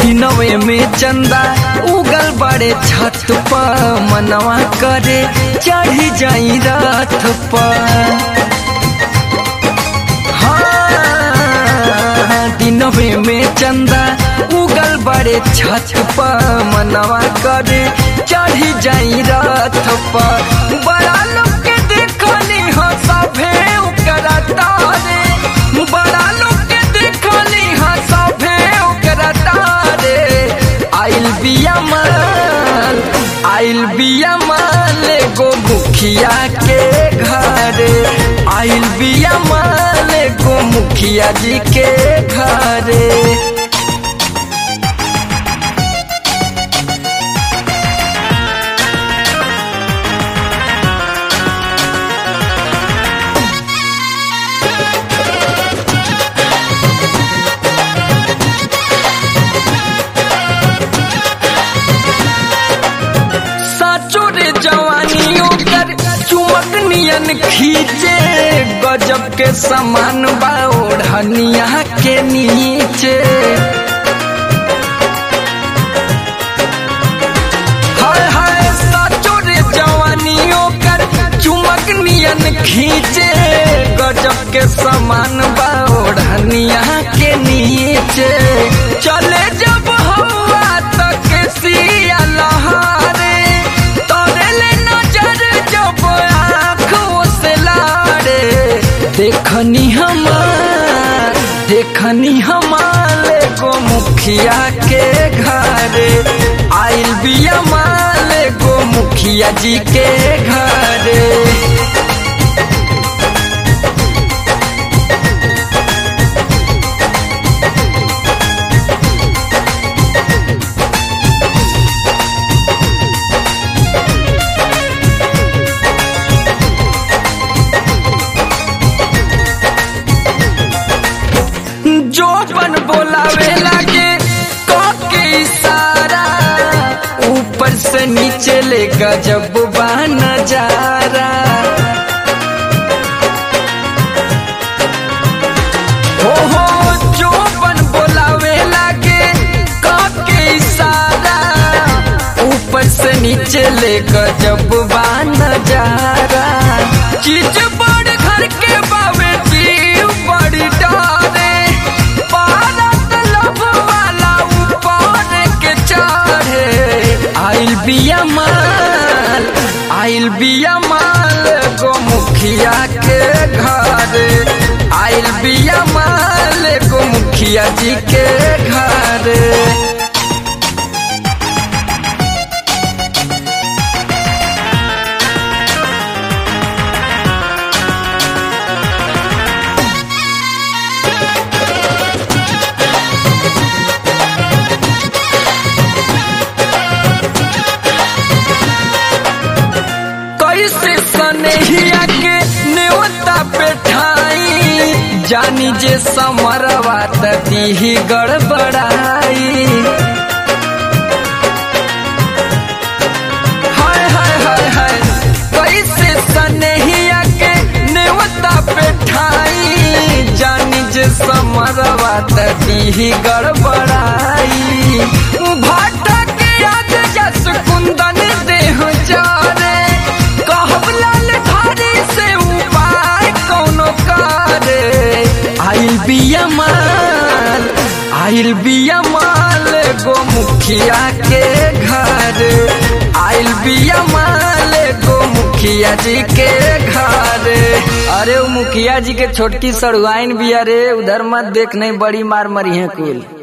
दिनवे में चंदा उगल बड़े छत पर मनवा करे चढ़ी जाई रात पर हाँ, दिनवे में चंदा उगल बड़े छत पर मनवा करे चढ़ी जाई रात पर बड़ा लोग के देखनी हो सभे ओकरा तारे बड़ा लोग के देखनी हो सभे ओकरा तारे आइल बिया माल आइल बिया माल एगो मुखिया के घरे आइल बिया माल एगो मुखिया जी के घरे साचो रे जवानी ओकर चुमक नियन खींचे गजब के समान बा ओढ़निया के नीचे हाय हाय साचो रे जवानी ओकर चुमक नियन खींचे गजब के समान बा ओढ़निया के नीचे चले जब हवा तक सिया लहारे तोरे ले नजर जब आँखों से लारे देखनी हमार देखनी हमार को मुखिया के घरे आइल बिया माल को मुखिया जी के घरे जो बन बोलावे लागे के इशारा ऊपर से नीचे ले गजब बा नजारा हो हो जो बन बोलावे लागे के इशारा ऊपर से नीचे ले गजब बा नजारा चीज बड़ घर के बावे जीव बड़ी डारे भारत लभ वाला ऊपर के चढ़े आइल बिया माल आइल बिया माल गो मुखिया के घरे आइल बिया माल गो मुखिया जी के घरे कैसे सनेहिया के नेवता पे ठाई जानी जे समरवा दी गड़बड़ाई हाय हाय हाय हाय कैसे सनेहिया के नेवता पे ठाई जानी जे समरवा दी गड़बड़ाई भाटा के याद जस कुंदन देह जारे कहब लाल धारी से उपाय कौनो करे आइल बिया माल आइल बिया माल गो मुखिया के घर आइल बिया माल गो मुखिया जी के घर अरे वो मुखिया जी के छोटकी सड़ुआइन बिया रे उधर मत देख नहीं बड़ी मार मरी है कुल